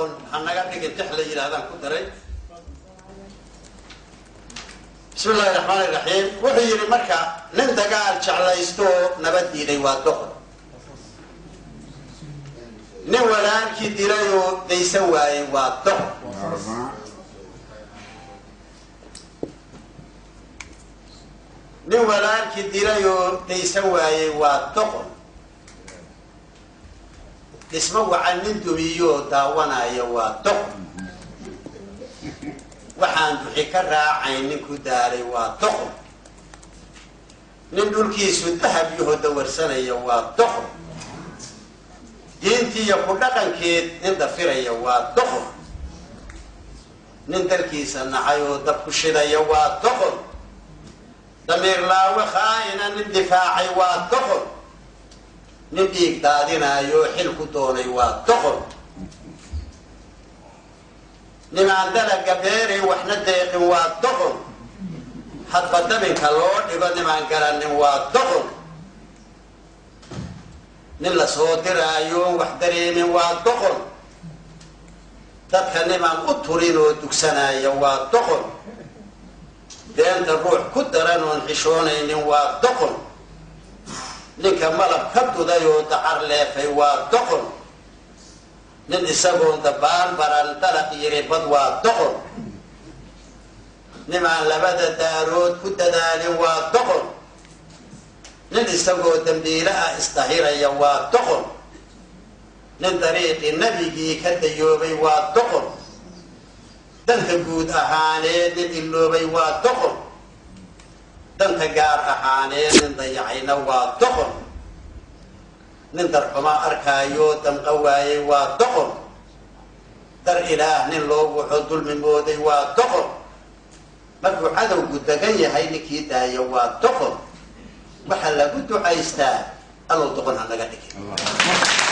doqon hanaga dhigin tix la yidhaahdaan ku daray bismi illaahi raxmaan iraxiim wuxuu yidhi marka nin dagaal jeclaysto nabad diiday waa doqon nin walaalkii dilayoo daysan waayey waa doqon nin walaalkii dilayoo daysan waayey waa doqon dhismo wacan nin dumiyoo daawanaya waa doqon waxaan duxi ka raacayn nin ku daaray waa doqon nin dhulkiisu dahab yaho dawarsanaya waa doqon diintiiyo ku dhaqankeed nin dafiraya waa doqon nin dalkiisa nacay oo dab ku shidaya waa doqon damiir laawe khaa'ina nin difaacay waa doqon nin dhiig daadinaayo xil ku doonay waa doqon nimaan dalaga beeray waxna deeqin waa doqon hadba dabinka loo dhigo nimaan garanin waa doqon nin la soo diraayo wax dareemin waa doqon dadka nimaan u turin oo dugsanaya waa doqon deenta ruux ku daran oon xishoonaynin waa doqon ninka malab ka duday oo dacar leefay waa doqon nin isagoon dabaal baran dalaq yiri bad waa doqon nimaan labada daarood ku dadaalin waa doqon nin isagoo dambiile ah isdahiraya waa doqon nin dariiqii nebigii ka dayoobay waa doqon danta guud ahaaneed nin iloobay waa doqon danta gaar ahaaneed nin dayacayna waa doqon nin darxuma arkaayo damqa waayey waa doqon dar ilaah nin loo wuxo dulmi mooday waa doqon markuu cadowgu degan yahay ninkii daaya waa doqon waxaa lagu ducaystaa allow doqon ha naga dhigin